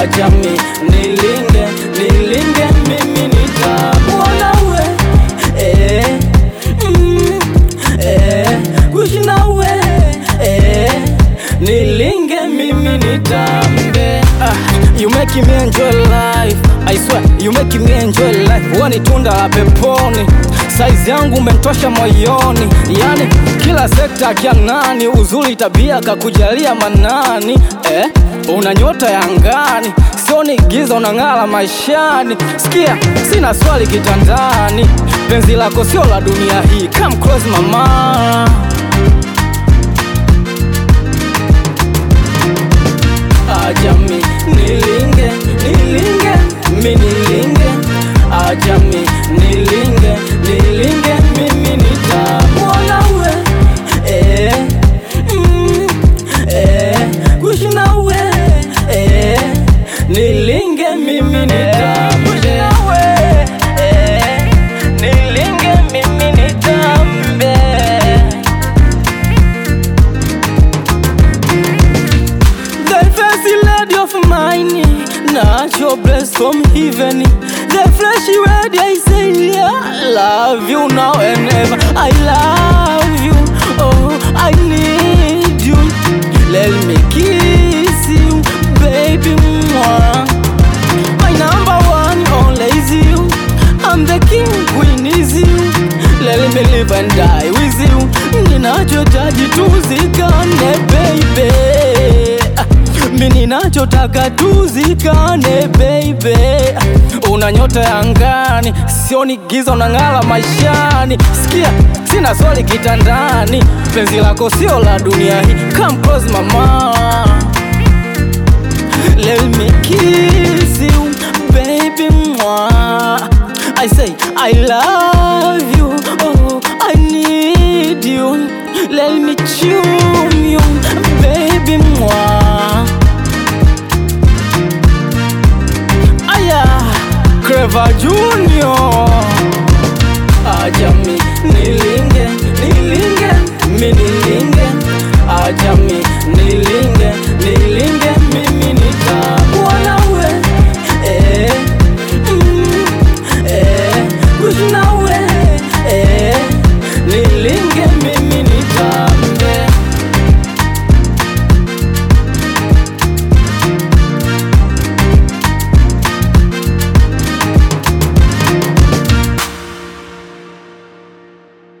acha mi nilinge nilinge mimi nitakuona we eh, mm, eh, kuishi nawe eh, nilinge mimi nitambe ah, you make me enjoy life I swear you make me enjoy life wewe ni tunda la peponi size yangu umentosha moyoni yani kila sekta kianani uzuri tabia kakujalia manani eh, una nyota ya angani sioni giza unang'ala maishani sikia sina swali kitandani penzi lako sio la dunia hii come close mama acha mi nilinge nilinge mi nilinge acha mi nilinge nilinge mimi nitamwona we eh, mm, eh, kuishi nawe eh, nilinge mimi nitambe eh, nilinge mimi nitambe The fancy lady of mine, natural blessed from heaven. The fleshy lady, I say, yeah, I love you now and ever. I love you, oh, I need you. Let me kiss you, baby. Mwah. My number one, only is you. I'm the king, queen is you. Let me live and die with you. Ninachotaji tuzikane, baby. Ah, Mi ninachotaka tuzikane, baby. Una nyota ya angani, sioni giza, unang'ala maishani. Sikia, sina swali kitandani, penzi lako sio la dunia hii. Come close mama. Let me kiss you, baby. Mwah. I say I love you. Oh, I need you. Let me tune you, baby. Mwah. Aya, Clever Junior. Acha mi nilinge, nilinge, mi nilinge. Acha mi